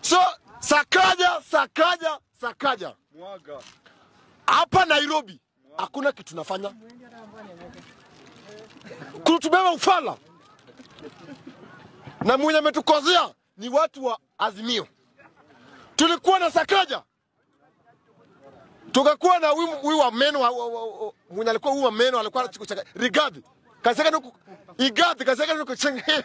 So Sakaja, Sakaja, Sakaja Mwaga. hapa Nairobi hakuna kitu nafanya kutubeba ufala, na mwenye ametukozea ni watu wa Azimio. Tulikuwa na Sakaja, tukakuwa na huyu huyu wa meno wa- wa- wa- wa- mwenye alikuwa huyu wa meno alikuwa anacheka Rigathi kaseka nuku Igathi kaseka nuku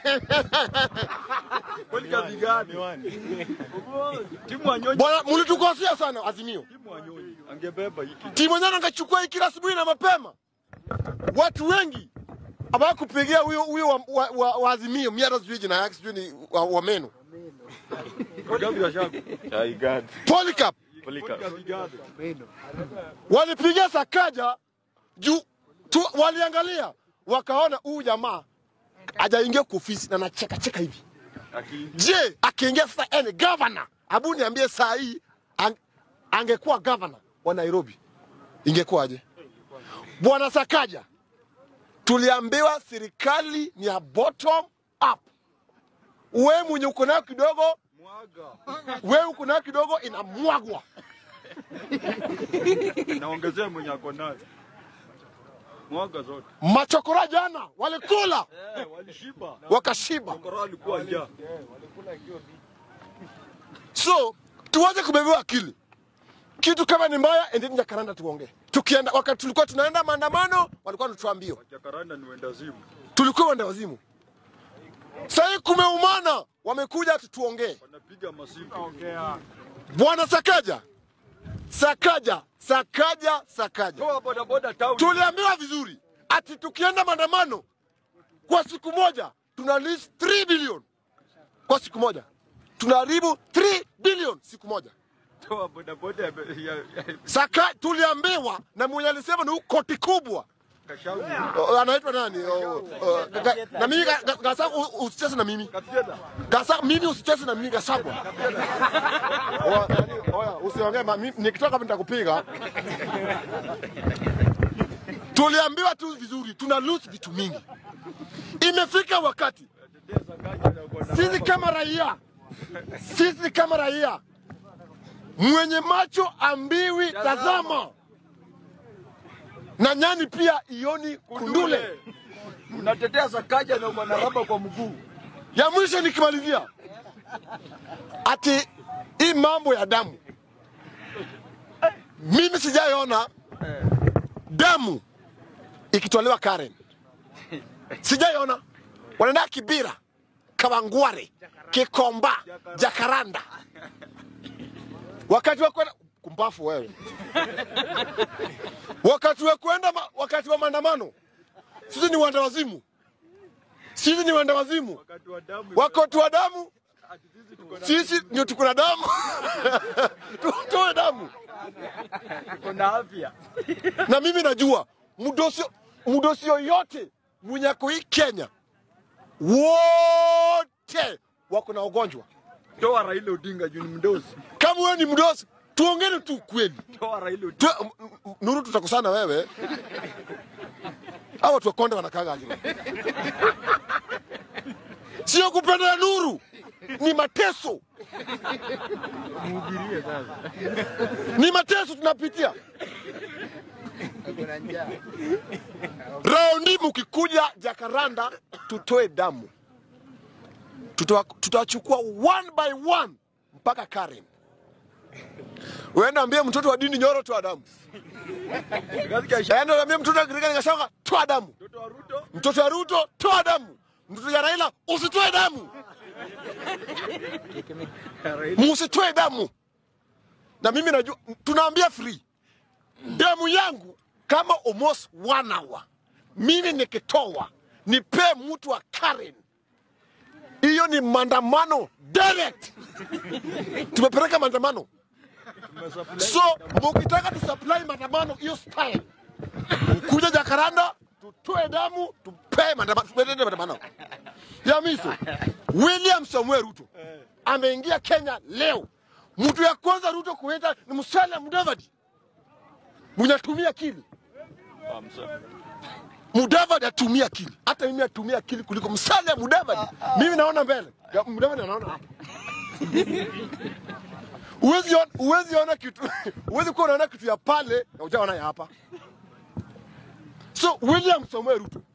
Kweli kabigani. Timu wanyonyi. bwana, mlitukosea sana Azimio. Timu wanyonyi. Angebeba hiki. timu yenyewe angechukua hii kila asubuhi na mapema. Watu wengi hawakupigia huyo huyo wa, wa, wa, wa Azimio, mimi hata sijui jina yake, sijui ni wa, wa meno Gavi wa shago. I got Polycarp Polika. Kabigani. walipigia Sakaja juu tu, waliangalia wakaona huyu jamaa hajaingia kwa ofisi na anacheka cheka hivi. Aki Je, akiingia sasa ene governor, abu niambie saa hii ang, angekuwa governor wa Nairobi ingekuwaje? Bwana Sakaja, tuliambiwa serikali ni ya bottom up. We mwenye uko nayo kidogo, mwaga. we uko nayo kidogo inamwagwa. Naongezea mwenye ako nayo. Mwaga zote. Machokora jana walikula Eh, walishiba. wakashiba. Kora alikuwa njaa. So tuwache kubebewa akili. Kitu kama ni mbaya, endeni Jakaranda tuongee. Tukienda wakati tulikuwa tunaenda maandamano, walikuwa wanatuambia Jakaranda ni wendazimu. tulikuwa wenda wazimu. Sahii kumeumana, wamekuja tutuongee. Wanapiga masiku. Bwana Sakaja, Sakaja, Sakaja, Sakaja, Toa bodaboda town. tuliambiwa vizuri ati tukienda maandamano kwa siku moja tuna list 3 bilioni kwa siku moja, tunaharibu 3 bilioni siku moja. Toa bodaboda ya ya- ya- Saka tuliambiwa na mwenye alisema ni huyu koti kubwa Kashauri. O, anaitwa nani? O, o, ga- na mimi ga- ga- Gasa, u- usicheze na mimi Kapieda. Gasa, mimi usicheze na mimi Gasagwa. Oya, nani, Oya, usiongee ma- mimi- nikitoka hapa nitakupiga. Tuliambiwa tu vizuri, tuna lose vitu mingi. Imefika wakati sisi kama raia, sisi kama raia, mwenye macho ambiwi tazama, na nyani pia ioni kundule. Unatetea Sakaja na uko na raba kwa mguu. ya mwisho nikimalizia, ati hii mambo ya damu, mimi sijaiona damu ikitolewa Karen, sijaiona. Wanaenda Kibira, Kawangware, Kikomba, Jakaranda, wakati wa kwenda kumbafu wewe, wakati wa kwenda ma- wakati wa maandamano, sisi ni wanda wazimu, sisi ni wanda wazimu Wakati wa damu. wako tu wa damu, Ati sisi tuko na- sisi ndio tuko na damu tutoe damu. tuko na afya. Na mimi najua mdosi mdosi yoyote mwenye ako hii Kenya, wote wako na ugonjwa. Toa Raila Odinga juu ni mdosi. Kama wewe ni mdosi, tuongene tu ukweli. Toa Raila Odinga. Tu, m- m- Nuru, tutakusana wewe. Hawa watu wa Konde wanakaga aje? Sio kupenda Nuru, ni mateso, Mhubirie sasa. ni mateso tunapitia. Raundi mkikuja Jakaranda, tutoe damu, Tutoa- tutawachukua one by one mpaka Karen. Uenda ambie mtoto wa dini Nyoro toa damu, Katika isha. enda ambie mtoto wa Kirigani Gachagua toa damu, Mtoto wa Ruto. mtoto wa Ruto toa damu, mtoto ya Raila usitoe damu, Raila. musitoe damu. Na mimi najua tunaambia free damu yangu kama almost one hour, mimi nikitoa nipe mtu wa Karen, hiyo ni maandamano direct. Tumepeleka maandamano, Tumesupply. so mukitaka tusupply maandamano hiyo style, mkuja Jakaranda tutoe damu tupe maandamano, tupeleke maandamano ya miso. William Samuel Ruto ameingia Kenya leo, mtu ya kwanza Ruto kuita ni Musalia Mudavadi mwenye atumia akili. Amsa. Mudavadi atumia akili, hata mimi atumia akili kuliko Musalia Mudavadi. Mimi naona mbele, Ya, Mudavadi anaona hapa. Uwezi ona, uwezi ona kitu uwezi kuwa unaona kitu ya pale na ujaona ya hapa. So William Samoei Ruto